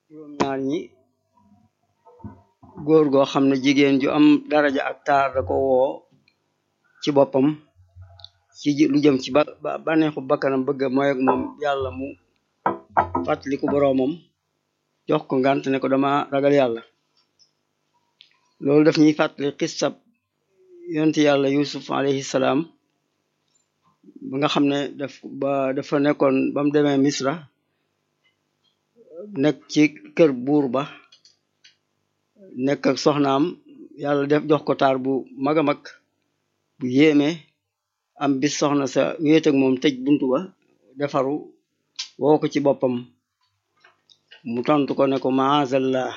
juróom ñaar ñi góor goo xam ne jigéen ju am daraja ak taar da ko woo ci boppam ci lu jëm ci ba bànneexu bakkanam bëgg mooy ak moom yàlla mu fàttaliku boroomam jox ko ngant ne ko dama ragal yàlla loolu daf ñuy fàttali xissab yonti yàlla yusuf alayhi salaam ba nga xam ne daf ba dafa nekkoon ba mu demee misra nekk ci kër buur ba nekk ak soxnaam yàlla def jox ko taar bu mag a mag bu yéeme am bis soxna sa wéet ak moom tëj buntu ba defaru woo ko ci boppam mu tontu ko ne ko maazallah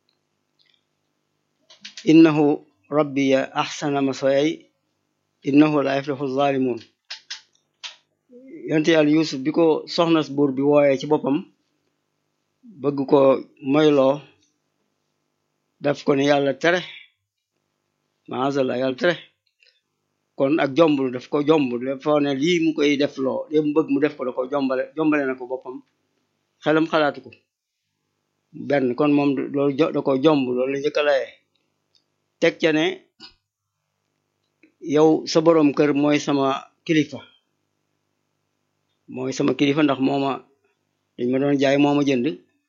innahu rabbiya ahsana maswayay innahu la yaflihu zalimun yonte yàlla yusuf bi ko soxna buur bi wooyee ci boppam bëgg ko moyloo daf ko ne yàlla tere maazallah yàlla tere kon ak jombul daf ko jombul dafa ne lii mu koy def loo lii mu bëgg mu def ko da ko jombale jombale na ko boppam xelam xalaatu ko benn kon moom loolu da ko jomb loolu la njëkk a layee teg ca ne yow sa boroom kër mooy sama kilifa mooy sama kilifa ndax mooma dañ ma doon jaay mooma jënd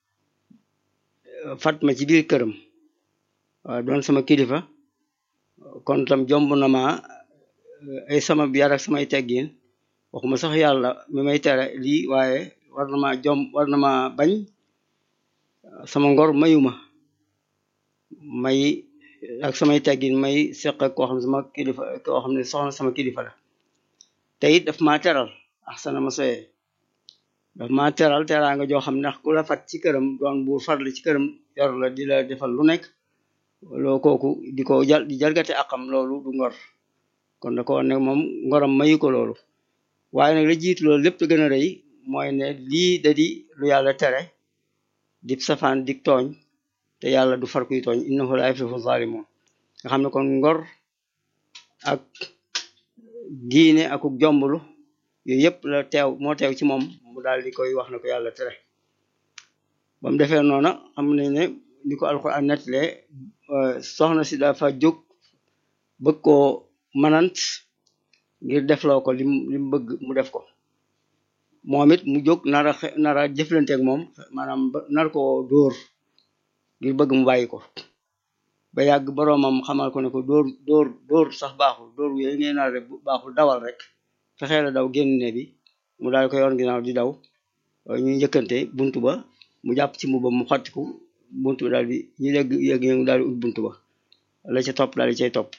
fat ma ci biir këram waaw doon sama kilifa kon tam jomb na ma ay sama yar ak samay teggin waxuma sax yàlla mi may tere lii waaye war na ma jom war na ma bañ sama ngor mayuma may ak samay teggin may seq ak koo xam ne sama kilifa koo xam ne soxna sama kilifa la te it daf maa teral axsana ma soyee daf maa teral teraanga joo xam ne ndax ku la fat ci këram doon buur farli ci këram yor la di la defal lu nekk loo kooku di ko jal di jalgate akam loolu du ngor kon da ko ne moom ngoram mayu ko loolu waaye nag la jiitu loolu lépp gën a rëy mooy ne lii da di lu yàlla tere di safaan dik tooñ te yàlla du far kuy tooñ innahu la yuflihu zalimun nga xam ne kon ngor ak diine akuk jomblu yooyu yëpp la teew moo teew ci moom mu daal di koy wax na ko yàlla tere ba mu defee noona xam nañ ne ni ko alquran nettalee soxna si dafa jóg bëgg koo manant ngir defloo ko lim lim bëgg mu def ko moom it mu jóg nara nara jëflanteeg moom maanaam nar ko dóor ngir bëgg mu bàyyi ko ba yàgg boroomam xamal ko ne ko dóor dóor dóor sax baaxul dóor yooyu ngay nar rek baaxul dawal rek fexee la daw génn ne bi mu daal ko yoon ginnaaw di daw ñuy njëkkante buntu ba mu jàpp ci mbubbam mu xottiku buntu ba daal di ñu dégg yëg yëngu daal di ut buntu ba la ca topp daal di cay topp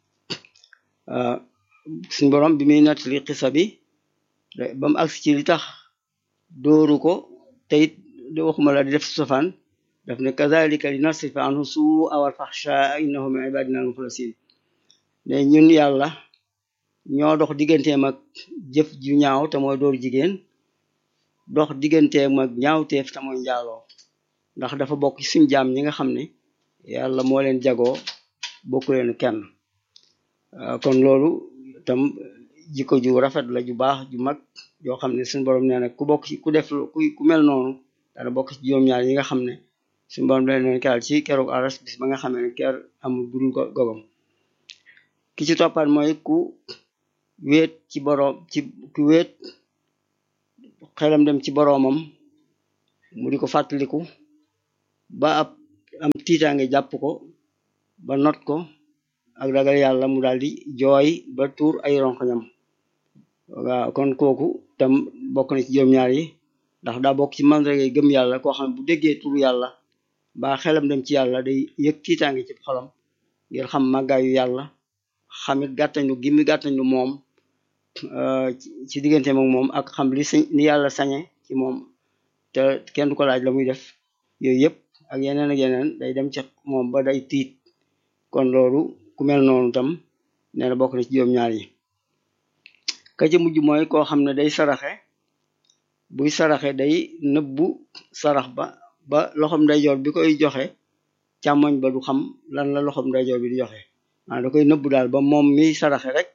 suñ borom bi muy nettali xisa bi ba mu agsi ci li tax dóoru ko te it waxuma la di def sofaan daf ne kazalika li nasrifa anhu suu awal faxsha innahu min ibadina almukhlasin ne ñun yàlla ñoo dox digganteem ak jëf ju ñaaw te mooy dóor jigéen dox digganteem ak ñaawteef te mooy njaaloo ndax dafa bokk ci suñ jaam ñi nga xam ne yàlla moo leen jagoo bokku leen kenn kon loolu tam jikko ju rafet la ju baax ju mag yoo xam ne suñu borom nee na ku bokk ci ku def ku ku mel noonu dana bokk ci juróom-ñaar yi nga xam ne suñu borom leen leen keral ci keroog aras bis ba nga xam ne ker amul budul gogom ki ci toppaat mooy ku wéet ci boroom ci ku wéet xelam dem ci boroomam mu di ko fàttaliku ba ab am tiitaange jàpp ko ba not ko ak ragal yàlla mu daal di jooy ba tuur ay ronkoñam waaw kon kooku tam bokk na ci juróom-ñaar yi ndax daa bokk ci mandarga yi gëm yàlla koo xam ne bu déggee turu yàlla ba xelam dem ci yàlla day yëg tiitaange ci xolam ngir xam màggaayu yàlla xamit gàttañlu gi mi gàttañlu moom ci diggante moom moom ak xam li sañ ni yàlla sañe ci moom te kenn du ko laaj la muy def yooyu yëpp ak yeneen ak yeneen day dem ci moom ba day tiit kon loolu ku mel noonu tam nee na bokk na ci juróom-ñaar yi ka ci mujj mooy koo xam ne day saraxe buy saraxe day nëbbu sarax ba ba loxom ndeyjoor bi koy joxe càmmoñ ba du xam lan la loxom ndeyjoor bi di joxe ah da koy nëbbu daal ba moom miy saraxe rek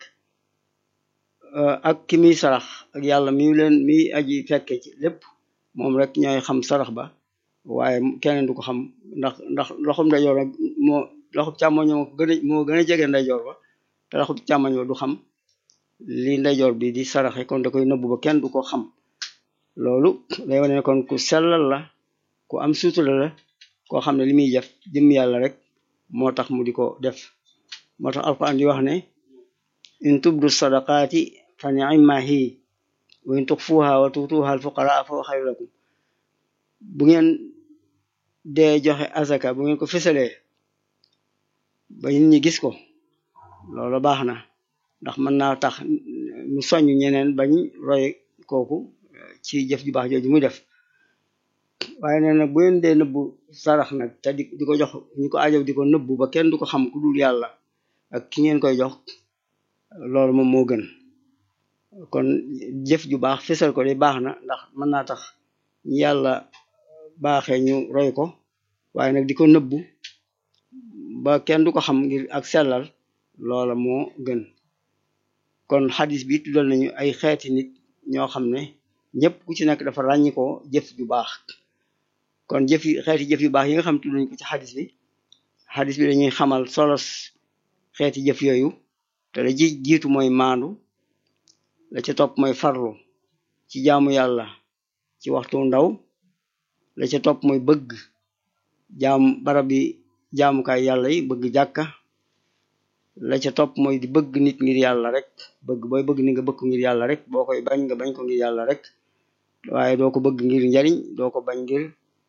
ak ki muy sarax ak yàlla mi leen mi aji fekke ci lépp moom rek ñooy xam sarax ba waaye keneen du ko xam ndax ndax loxum ndeyjoor rek moo loxum càmmoñ moo gën a moo gën a jege ndeyjoor ba te loxum càmmoñ ba du xam li ndeyjoor bi di saraxe kon da koy nëbbu ba kenn du ko xam loolu day wane ne kon ku sellal la ku am suutura la koo xam ne li muy def jëm yàlla rek moo tax mu di ko def moo tax alquran di wax ne in tubdu sadaqaati fa ni'ma hi wa in tuxfuha wa tuutuha alfuqaraa fa xayru lakum bu ngeen dee joxe azaka bu ngeen ko fësalee ba nit ñi gis ko loolu baax na ndax mën naa tax mu soññ ñeneen bañ roy kooku ci jëf ju baax jooju muy def waaye nee na bu ngeen dee nëbbu sarax nag te di di ko jox ñi ko ajow di ko nëbbu ba kenn du ko xam ku dul yàlla ak ki ngeen koy jox loolu moom moo gën kon jëf ju baax fësal ko de baax na ndax mën naa tax ñi yàlla baaxee ñu roy ko waaye nag di ko nëbbu ba kenn du ko xam ngir ak sellal loola moo gën kon xadis bi tuddal nañu ay xeeti nit ñoo xam ne ñëpp ku ci nekk dafa ràññi ko jëf ju baax kon jëf yi xeeti jëf yu baax yi nga xam tudd nañ ko ci xadis bi xadis bi dañuy xamal solos xeeti jëf yooyu te la ji jiitu mooy maandu la ca topp mooy farlu ci jaamu yàlla ci waxtu ndaw la ca topp mooy bëgg jaam barab bi jaamukaay yàlla yi bëgg jàkka la ca topp mooy di bëgg nit ngir yàlla rek bëgg booy bëgg ni nga bëgg ngir yàlla rek boo koy bañ nga bañ ko ngir yàlla rek waaye doo ko bëgg ngir njariñ doo ko bañ ngir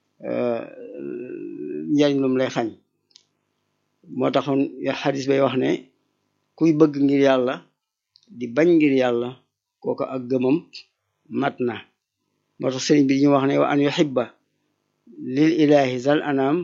njariñ lum lay xañ moo taxoon xadis bay wax ne kuy bëgg ngir yàlla di bañ ngir yàlla kooku ak gëmam mat na moo tax sëriñ bi ñu wax ne wa an yuhibba lil ilahi zal anam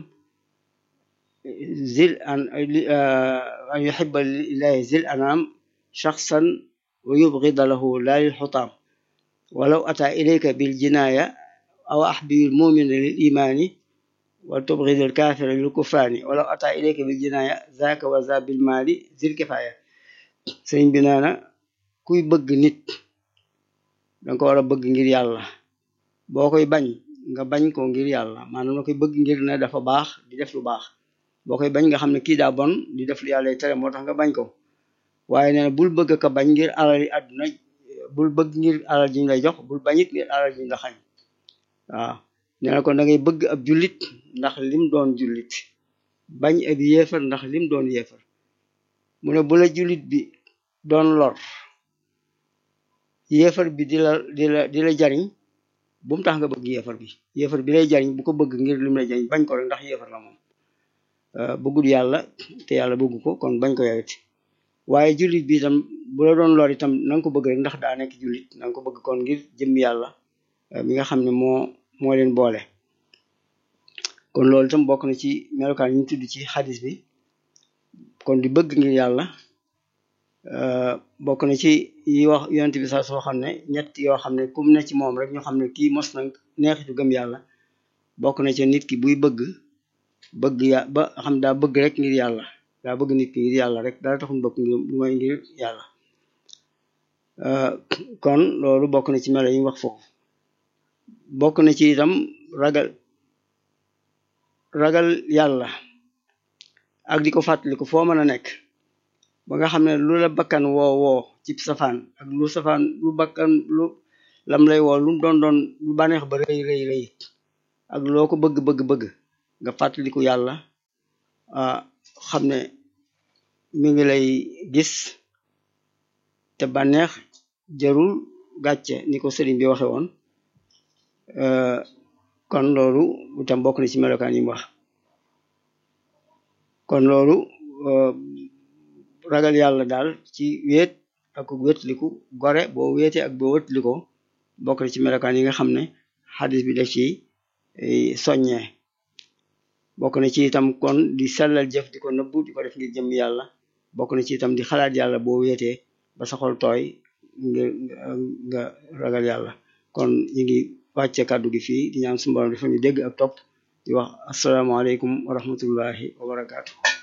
zil an an yuhibba lil ilahi zil anam shaxsan wa yubghida lahu la lil xutaam walaw ata ilayka bil jinaya aw ahbibil mumina lil imani wa tubghida al kafira lil kufrani walaw ata ilayka bil jinaya zaka wa za bil mali zil kifaya sëriñ bi nee na kuy bëgg nit danga ko war a bëgg ngir yàlla boo koy bañ nga bañ ko ngir yàlla maanaam nga koy bëgg ngir ne dafa baax di def lu baax boo koy bañ nga xam ne kii daa bon di def lu yàlla tere moo tax nga bañ ko waaye nee na bul bëgg ka bañ ngir alal yi àdduna bul bëgg ngir alal ji ñu lay jox bul bañit ngir alal ji ñu la xañ waaw nee na kon da ngay bëgg ab jullit ndax lim doon jullit bañ ab yéefar ndax lim doon yéefar mu ne bu la jullit bi doon lor yéefar bi di la di la di la jariñ bu mu tax nga bëgg yéefar bi yéefar bi lay jariñ bu ko bëgg ngir lim lay jariñ bañ ko rek ndax yéefar la moom bëggul yàlla te yàlla bëgg ko kon bañ ko yowit waaye jullit bi itam bu la doon lor itam na nga ko bëgg rek ndax daa nekk jullit na nga ko bëgg kon ngir jëm yàlla mi nga xam ne moo moo leen boole kon loolu itam bokk na ci melokaan yi ñu tudd ci xadis bi kon di bëgg ngir yàlla bokk na ci yi wax yonent bi sax soo xam ne ñett yoo xam ne kum ne ci moom rek ñu xam ne kii mos na neexitu gëm yàlla bokk na ci nit ki buy bëgg bëgg ya ba xam daa bëgg rek ngir yàlla daa bëgg nit ki ngir yàlla rek dara taxul bëgg ngir lu may ngir yàlla kon loolu bokk na ci melo yi wax foofu bokk na ci itam ragal ragal yàlla ak di ko fàttaliku foo mën a nekk ba nga xam ne lu la bakkan woo woo ci safaan ak lu safaan lu bakkan lu lam lay woo lu doon doon lu bànneex ba rëy rëy rëy ak loo ko bëgg bëgg bëgg nga fàttaliku yàlla xam ne mi ngi lay gis te bànneex jarul gàcce ni ko sëriñ bi waxe woon kon loolu itam bokk na ci melokaan yi mu wax kon loolu ragal yàlla daal ci wéet ak wétliku gore boo wéetee ak boo wétliko bokk na ci melokaan yi nga xam ne xadis bi def ci soññee bokk na ci itam kon di sellal jëf di ko nëbbu di ko def ngir jëm yàlla bokk na ci itam di xalaat yàlla boo wéetee ba sa xol tooy ngir nga ragal yàlla kon ñu ngi wàcce kàddu gi fii di ñaan suñu borom dafa ñu dégg ak topp di wax asalaamaaleykum wa rahmatullahi wa barakaatu